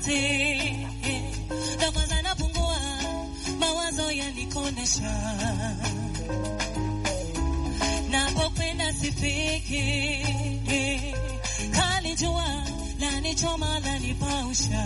wakati na kwanza napungua, mawazo yanikondesha, napokwenda sifiki, kali jua lanichoma lanipausha,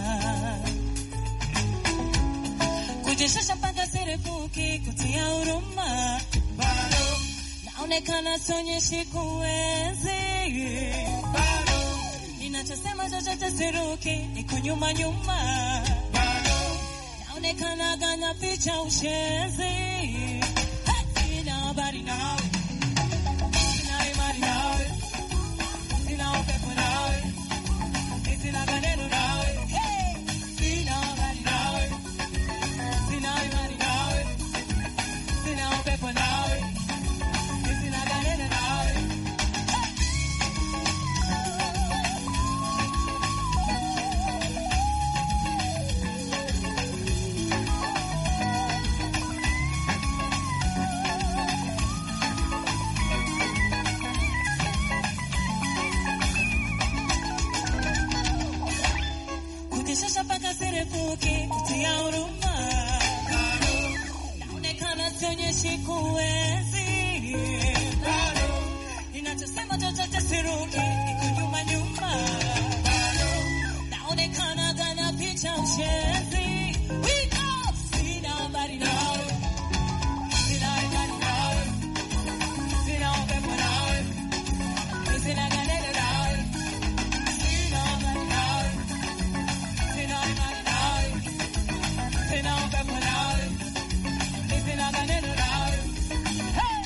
kujishusha mpaka sirefuki, kutia huruma bado naonekana sionyeshi kuwezi bado ninachosema chochote siruki, niko nyuma nyuma bado naonekana ganya picha ushezi sina habari nawe sina imani nawe sina upepo nawe sina maneno nawe sina habari nawe sina imani nawe sina upepo nawe sina maneno nawe kujishusha mpaka sirefuki, kutia huruma bado naonekana sionyeshi kuwezi bado ninachosema chochote siruki, niko nyuma nyuma bado naonekana gana picha ushezi We go! sina habari nawe sina imani nawe sina upepo nawe sina ganeno nawe sina habari nawe sina imani nawe sina upepo nawe sina ganeno nawe hey!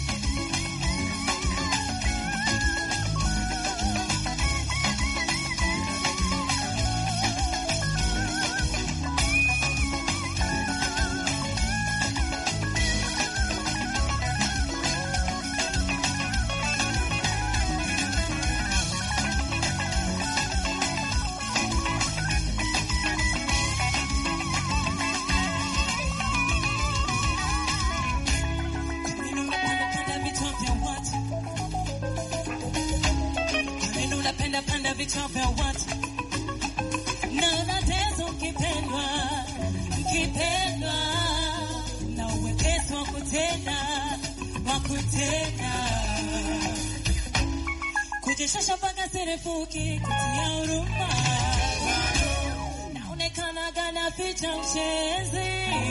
Nini unapenda panda vichwa vya watu? Nini unapenda panda vichwa vya watu? Na unateso ukipendwa, ukipendwa na uwepesi wa kutenda, wa kutenda kujishusha mpaka sirefuki, kutia huruma naonekana gana picha mchezi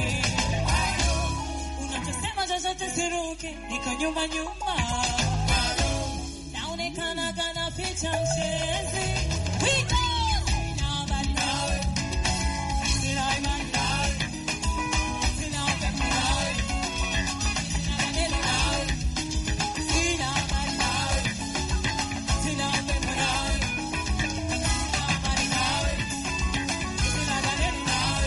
unachosema chochote siruki, niko nyuma nyuma, naonekana kana picha mchezi. We go! Sina habari nawe, sina imani nawe, sina upepo nawe, sina maneno nawe, sina habari nawe, sina upepo nawe, sina habari nawe, sina maneno nawe.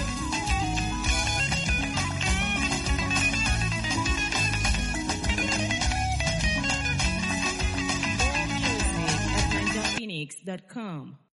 More music at NinjaPhoenix.com.